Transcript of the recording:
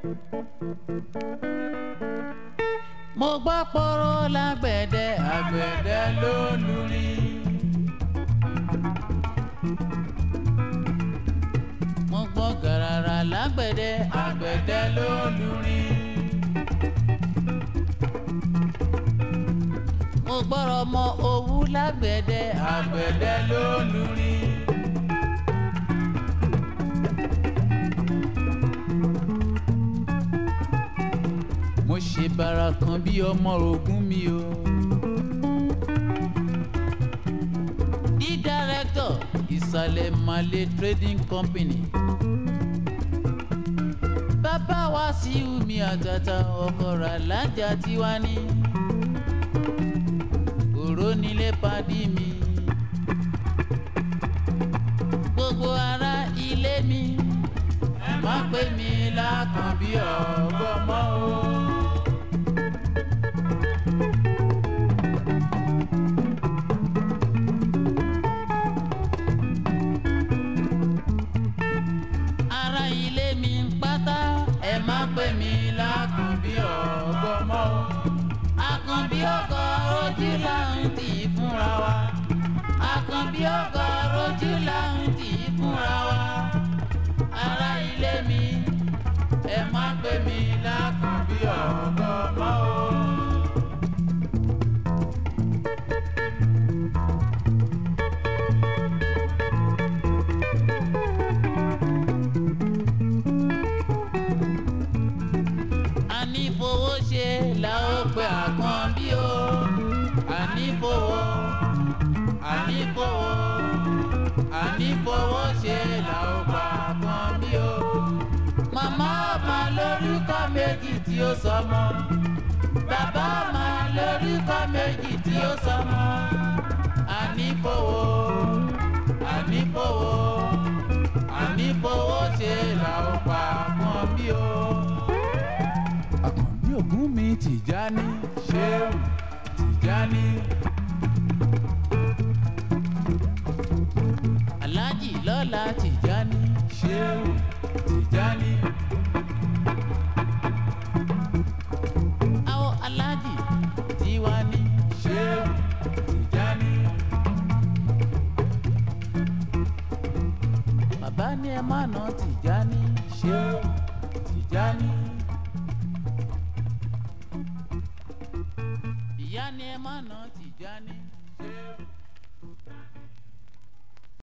mo gbọ́ pọ́rọ́ lágbẹ̀dẹ àgbẹ̀dẹ ló lùrin. mo gbọ́ gàràrà lágbẹ̀dẹ àgbẹ̀dẹ ló lùrin. mo gbọ́rọ̀ mọ owú lágbẹ̀dẹ àgbẹ̀dẹ ló lùrin. mo ṣe bàrà kan bí ọmọ ogun mi o. di director ìsàlẹ̀ malé trading company. bàbá wa sí umi àtàtà ọkọ̀ rà lájà tiwa ní. òró nílé padì mi. gbogbo ará ilé mi ẹ má pè mí lákànbí ọgbọ́n mọ́ o. ará ilé mi ń pátá ẹ má pè mí lákànbí ọgbọ́n mọ́ o. àkànbí ọkọ̀ ojú là ń tì í fúnra wa. àkànbí ọkọ̀ ojú là ń tì í fúnra wa. ará ilé mi ẹ má pè mí lákànbí ọgbọ́n mọ́ o. ànífowó ṣe la ó pe àkànbí o ànífowó ànífowó ànífowó ṣe la ó pa àkànbí o. màmá ọmọ lórúkọ méjì tí ó sọmọ bàbá ọmọ lórúkọ méjì tí ó sọmọ ànífowó ànífowó ànífowó ṣe la ó pa àkànbí o àkànbí ògún mi tìjáni ṣéun tìjáni. aláàjì lọ́la tìjáni ṣéun tìjáni. àwọn aláàjì tiwa ní ṣéun tìjáni. bàbá ní ẹ má nà tìjáni ṣéun tìjáni. ìyá ni ẹ má nà tìjáni